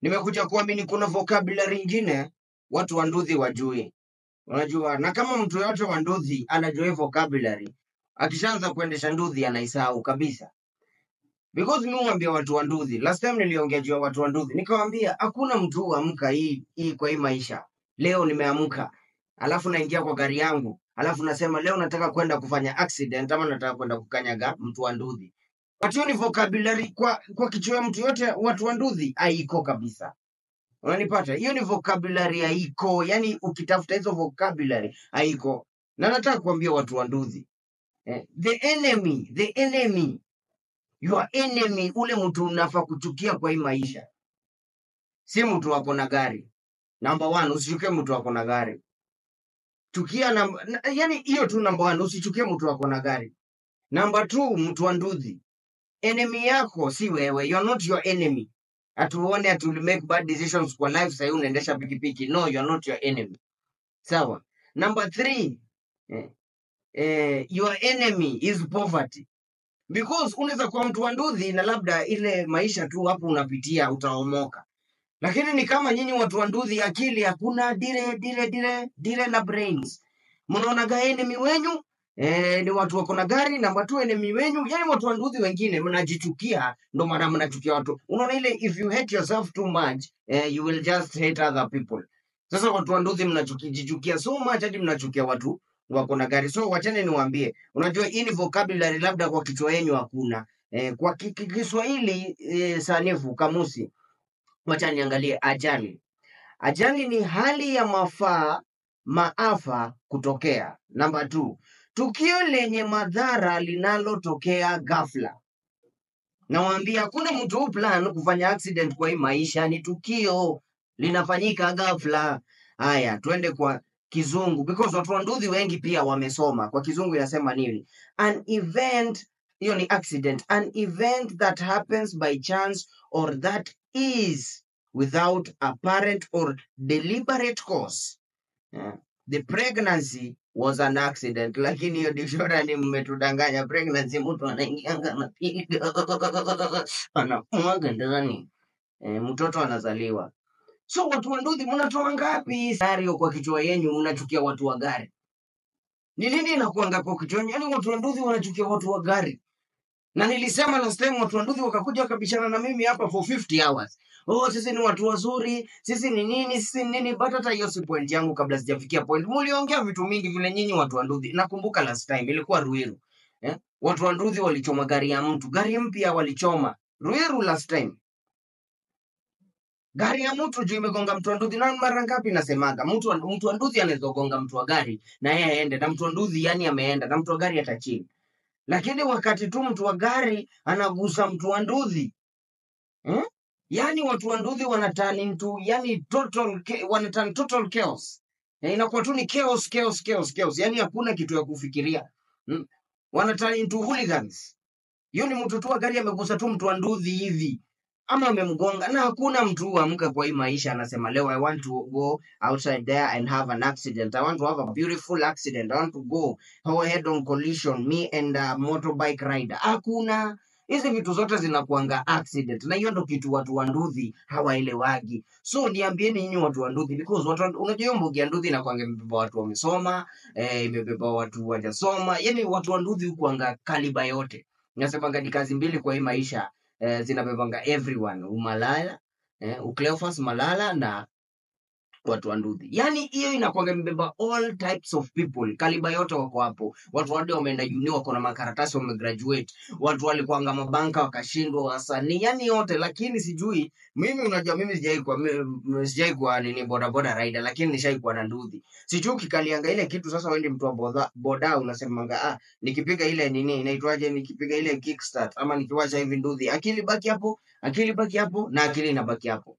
nimekuja kuamini kuna vocabulary ingine watu wa Ndudhi wajui. Unajua, na kama mtu yoyote wa Ndudhi anajua hii vocabulary, akishaanza kuendesha Ndudhi anaisahau kabisa. Because mimi huambia watu wa Ndudhi, last time niliongea juu ya watu wa Ndudhi, nikawaambia hakuna mtu huamka hii hii kwa hii maisha. Leo nimeamka, alafu naingia kwa gari yangu, alafu nasema leo nataka kwenda kufanya accident ama nataka kwenda kukanyaga mtu wa Ndudhi. But hiyo ni vocabulary kwa kwa kichwa ya mtu yote watu wa Ndudhi haiko kabisa. Unanipata? Hiyo ni vocabulary haiko, yani ukitafuta hizo vocabulary haiko. Na nataka kuambia watu wa Ndudhi, eh, the enemy, the enemy, your enemy, ule mtu unafaa kuchukia kwa hii maisha, si mtu wako na gari. Number one, usichukie mtu wako na gari. Chukia na, na, yani hiyo tu number one, usichukie mtu wako na gari. Number two, mtu wa Ndudhi, enemy yako si wewe, you are not your enemy. Atuone atu make bad decisions kwa life, sahii unaendesha pikipiki. No, you are not your enemy. Sawa. Number three, eh, eh, your enemy is poverty because unaweza kuwa mtu wa Ndudhi na labda ile maisha tu hapo unapitia utaomoka, lakini ni kama nyinyi watu wa Ndudhi, akili hakuna, dire dire dire dire na brains. Mnaonaga enemy wenyu eh, ni watu wako na gari. Namba tu enemy wenyu, yani watu wa Ndudhi wengine mnajichukia, ndo maana mnachukia watu. Unaona ile if you hate yourself too much eh, you will just hate other people. Sasa watu wa Ndudhi mnajichukia so much hadi mnachukia watu wako na gari. So wachane niwaambie, unajua hii ni vocabulary labda kwa kichwa yenyu hakuna. Eh, kwa ki- ki- Kiswahili eh, sanifu kamusi, wacha niangalie ajali. Ajali ni hali ya mafaa maafa kutokea. Namba two, tukio lenye madhara linalotokea ghafla. Nawaambia hakuna mtu huu plan kufanya accident kwa hii maisha, ni tukio linafanyika ghafla. Haya, twende kwa kizungu because watu wa Ndudhi wengi pia wamesoma. Kwa kizungu inasema nini? An event, hiyo ni accident. An event that happens by chance or that is without apparent or deliberate cause. Yeah. The pregnancy was an accident, lakini hiyo dictionary mmetudanganya. Pregnancy mtu anaingianga anapiga anamwaga ndani eh, mtoto anazaliwa. So watu wa Ndudhi mnatoa ngapi scenario kwa kichwa yenyu? Mnachukia watu wa gari, ni nini inakuanga kwa kichwa yenyu? Yani watu wa Ndudhi wanachukia watu wa gari, na nilisema last time watu wa Ndudhi wakakuja wakabishana na mimi hapa for 50 hours. Oh, sisi ni watu wazuri, sisi ni nini, sisi ni nini, but hata hiyo si point yangu. Kabla sijafikia point, muliongea vitu mingi vile nyinyi watu wa Ndudhi. Nakumbuka last time ilikuwa Ruiru eh? Watu wa Ndudhi walichoma gari ya mtu, gari mpya walichoma Ruiru last time gari ya mtu juu imegonga mtu wa Ndudhi. Na mara ngapi nasemaga mtu wa, mtu wa Ndudhi anaweza gonga mtu wa gari na yeye aende, na mtu wa Ndudhi yani ameenda na mtu wa gari atachini, lakini wakati tu mtu wa gari anagusa mtu wa Ndudhi hmm? Yani watu wa Ndudhi wanaturn into yani total cha- wanaturn total chaos. Eh, inakuwa tu ni chaos chaos chaos chaos, yani hakuna kitu ya kufikiria hmm? Wanaturn into hooligans. Hiyo ni mtu tu wa gari amegusa tu mtu wa Ndudhi hivi ama amemgonga, na hakuna mtu huamka kwa hii maisha anasema leo I want to go outside there and have an accident. I want to have a beautiful accident. I want to go head on collision me and a motorbike rider. Hakuna. Hizi vitu zote zinakuanga accident, na hiyo ndo kitu watu wa Ndudhi hawaelewagi. So niambieni nyinyi watu wa Ndudhi, because watu wa- unajua hiyo mbugi ya Ndudhi inakuanga imebeba watu wamesoma, eh, imebeba watu wajasoma, yani watu wa Ndudhi hukuanga kaliba yote. Nasemanga ni kazi mbili kwa hii maisha eh, zinabebanga everyone umalaya eh, Ukleophas Malala na watu wa Ndudhi. Yani hiyo inakuanga imebeba all types of people, kaliba yote wako hapo. Watu wade wameenda uni, wako na makaratasi, wamegraduate. Watu walikuanga mabanka wakashindwa, wasanii, yani yote. Lakini sijui mimi, unajua mimi sijai kuwa mi- sijai kuwa nini bodaboda rider, lakini nishai kuwa na Ndudhi. Sijui ukikalianga ile kitu sasa, wewe mtu wa boda, boda unasemanga ah, nikipiga ile nini inaitwaje, nikipiga ile kickstart ama nikiwacha hivi Ndudhi, akili baki hapo, akili baki hapo na akili inabaki hapo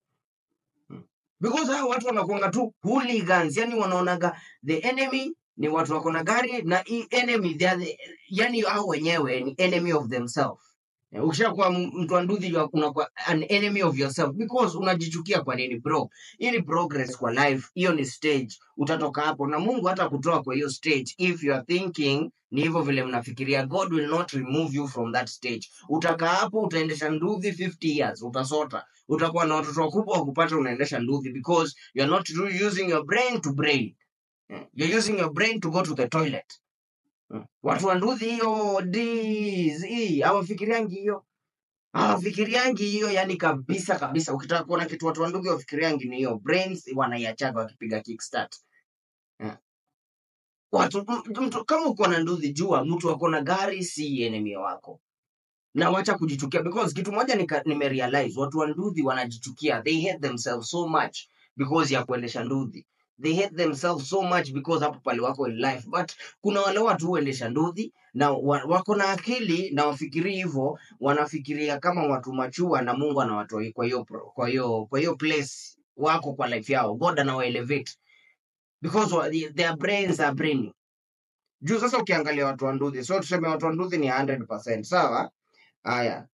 because hao watu wanakuanga tu hooligans, yani wanaonaga the enemy ni watu wako na gari na hii enemy they are the, yani hao wenyewe ni enemy of themselves. Eh, Ukishakuwa m- mtu wa Ndudhi you are- unakuwa an enemy of yourself because unajichukia. Kwa nini bro? Hii ni progress kwa life, hiyo ni stage. Utatoka hapo na Mungu hata kutoa kwa hiyo stage if you are thinking ni hivyo vile mnafikiria. God will not remove you from that stage. Utakaa hapo, utaendesha Ndudhi 50 years, utasota utakuwa na watoto wakubwa wa kupata unaendesha nduthi because you are not ru- using your brain to brain Eh, you're using your brain to go to the toilet Mm. watu wa nduthi hiyo D's, E, hawafikiriangi hiyo hawafikiriangi hiyo yani kabisa kabisa ukitaka kuona kitu watu wa nduthi wafikiriangi ni hiyo brains wanaiachaga wakipiga kickstart Eh, watu m- mtu, kama uko na nduthi jua mtu ako na gari si enemy wako na wacha kujichukia because kitu moja nika- nimerealize watu wa nduthi wanajichukia they hate themselves so much because ya kuendesha nduthi they hate themselves so much because hapo pale wako in life but kuna wale watu huendesha nduthi na wa, wako na akili na wafikiri hivyo wanafikiria kama watu machua na mungu anawatoa kwa hiyo pro- kwa hiyo kwa hiyo place wako kwa life yao god anawaelevate because wa, their brains are brainy juu sasa ukiangalia watu wa nduthi so tuseme watu wa nduthi ni 100% sawa haya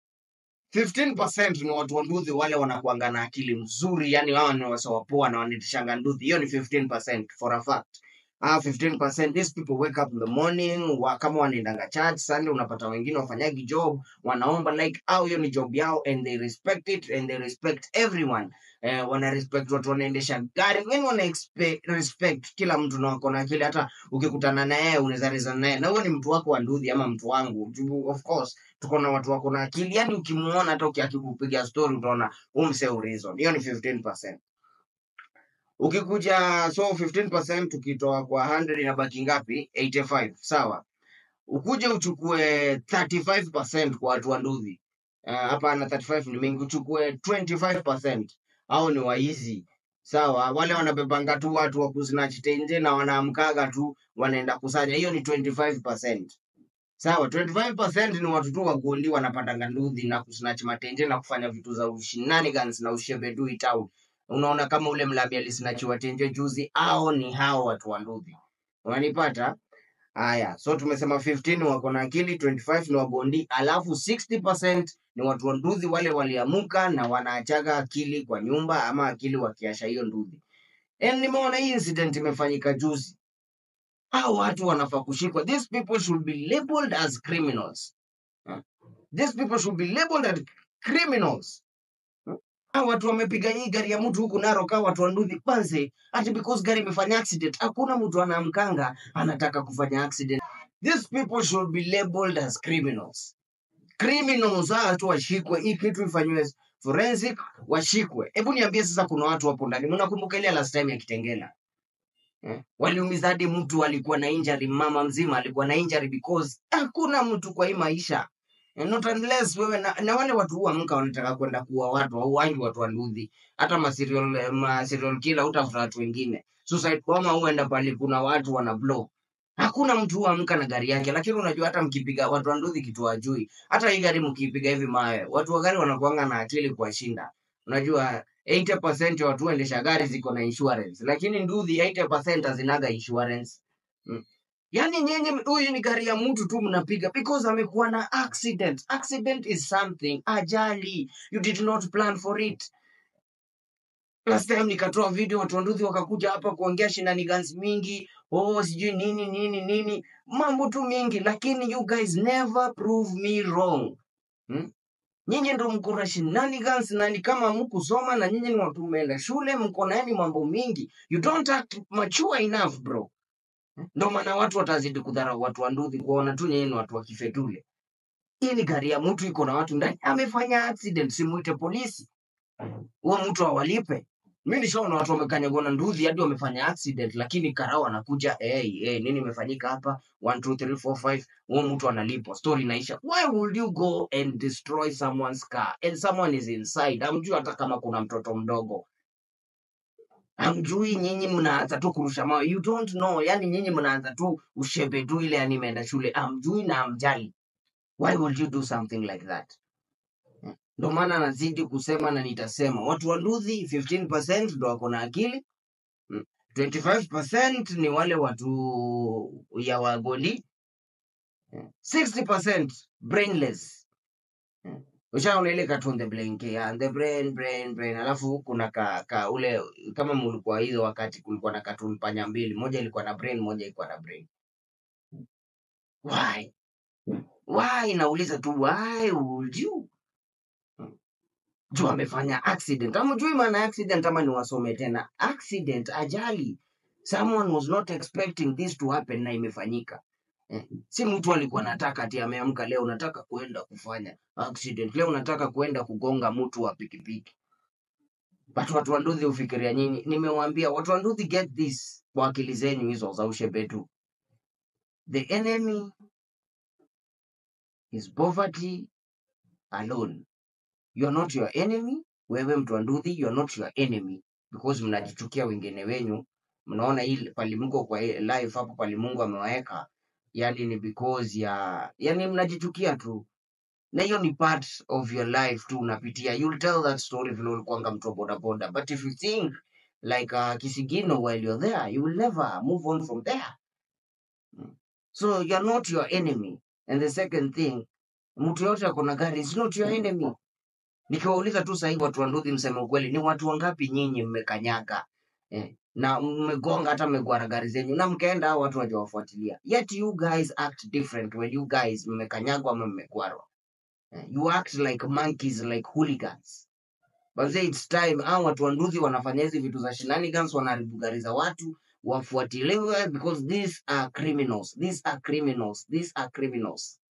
15% ni watu wa nduthi wale wanakuanga na akili mzuri yani wao ni wasawapoa na wanitishanga nduthi hiyo ni 15% for a fact Ah, 15% these people wake up in the morning wa, kama wanaendanga church sunday unapata wengine wafanyagi job wanaomba like au hiyo ni job yao and they respect it and they respect everyone eh, wana respect watu wanaendesha gari yani wana expect, respect kila mtu na wako na akili hata ukikutana naye unaweza rezana naye na huyo ni mtu wako wa nduthi ama mtu wangu Juu, of course tuko na watu wako na akili yani ukimuona hata ukikupiga story utaona umse reason hiyo ni 15% ukikuja so 15% ukitoa kwa 100 inabaki ngapi 85 sawa ukuje uchukue 35% kwa watu wa nduthi Ah, hapana 35 ni mingi uchukue 25% au ni waizi sawa wale wanabebanga tu watu wa kusnatch tenje na wanaamkaga tu wanaenda kusanya hiyo ni 25% Sawa, 25% ni watu tu wagondi wanapatanga nduthi na kusnatch matenje na kufanya vitu za shenanigans na ushebedui town. Unaona kama ule mlabi alisnachiwa tenje juzi, au ni hao watu wa nduthi. Unanipata? Haya, so tumesema 15 wako na akili, 25 ni wagondi, alafu 60% ni watu wa nduthi wale waliamuka na wanaachaga akili kwa nyumba ama akili wakiasha hiyo nduthi. And nimeona hii incident imefanyika juzi. Hao watu wanafaa kushikwa. These people should be labeled as criminals. Huh? These people should be labeled as criminals. Huh? Hao watu wamepiga hii gari ya mtu huku Narok, hao watu wa nduthi kwanza, ati because gari imefanya accident. Hakuna mtu anaamkanga anataka kufanya accident. These people should be labeled as criminals. Criminals hawa watu washikwe, hii kitu ifanywe forensic, washikwe. Hebu niambie sasa, kuna watu hapo ndani, mnakumbuka ile last time ya Kitengela eh? Waliumiza hadi mtu alikuwa na injury, mama mzima alikuwa na injury because hakuna mtu kwa hii maisha Eh, not unless wewe na, na wale watu huamka wanataka kwenda kuua watu au wangi watu wa nduthi, hata ma serial, eh, ma serial killer utafuta watu wengine. Suicide bomber huenda pale kuna watu wana blow. Hakuna mtu huamka na gari yake, lakini unajua hata mkipiga watu wa nduthi kitu wajui, hata hii gari mkipiga hivi mawe, watu wa gari wanakuanga na akili kuwashinda. Unajua 80% ya watu huendesha gari ziko na insurance, lakini nduthi 80% hazinaga insurance. Mm. Yaani nyinyi huyu ni gari ya mtu tu mnapiga because amekuwa na accident. Accident is something, ajali. You did not plan for it. Last time nikatoa video watu wa nduthi wakakuja hapa kuongea shenanigans mingi, oh sijui nini nini nini, mambo tu mingi, lakini you guys never prove me wrong. Hmm? Nyinyi ndo mko na shenanigans na ni kama mkusoma na nyinyi ni watu mmeenda shule, mko na yani mambo mingi. You don't act mature enough bro. Ndo maana watu watazidi kudharau watu wa nduthi, kuona tu nyinyi ni watu wa kifedule. Hii ni gari ya mtu iko na watu ndani, amefanya accident, simuite polisi, huo mtu awalipe. Mi nishaona watu wamekanyagwa na nduthi hadi wamefanya accident, lakini karao anakuja hey, hey, nini imefanyika hapa? 1 2 3 4 5 huo mtu analipwa, story inaisha. Why would you go and destroy someone's car and someone is inside? Hamjui hata kama kuna mtoto mdogo, hamjui. Nyinyi mnaanza tu kurusha mawe, you don't know. Yani nyinyi mnaanza tu ushebe tu ile, yani imeenda shule, hamjui na hamjali. Why would you do something like that? Ndo maana nazidi kusema na nitasema, watu wa nduthi 15% ndo wako na akili mm, 25% ni wale watu ya wagoli, mm, 60% brainless. Mm. Ushaona ile cartoon the brain yeah, the brain brain brain, alafu kuna ka, ka ule kama mulikuwa hizo wakati kulikuwa na cartoon panya mbili, moja ilikuwa na brain, moja ilikuwa na brain. Why? Why? Nauliza tu why would you? juu amefanya accident. Hamjui maana ya accident ama niwasome tena? Accident, ajali. Someone was not expecting this to happen na imefanyika. Eh, si mtu alikuwa anataka ati ameamka leo nataka kuenda kufanya accident, leo nataka kuenda kugonga mtu wa pikipiki. But watu wa Ndudhi hufikiria nyinyi. Nimewaambia watu wa Ndudhi, get this kwa akili zenyu hizo za ushebetu. The enemy is poverty alone. You are not your enemy. Wewe mtu wa Ndudhi, you are not your enemy because mnajichukia wengine wenyu. Mnaona hii pali mko kwa hii life hapo pali Mungu amewaweka, yani ni because ya yani mnajichukia tu, na hiyo ni part of your life tu unapitia. You'll tell that story vile ulikuwanga mtu wa bodaboda, but if you think like uh, kisigino while you're there, you will never move on from there. Mm. So you're not your enemy. And the second thing, mtu yote ako na gari is not your enemy. Nikiwauliza tu sahii watu wa Ndudhi, mseme ukweli, ni watu wangapi nyinyi mmekanyaga eh, na mmegonga hata mmegwara gari zenyu na mkaenda, hao watu wajawafuatilia. Yet you guys act different when you guys mmekanyagwa ama mmegwarwa. Eh, you act like monkeys, like hooligans. But say it's time, hao watu wa Ndudhi wanafanya hizi vitu za shenanigans, wanaharibu gari za watu, wafuatiliwe because these are criminals, these are criminals, these are criminals.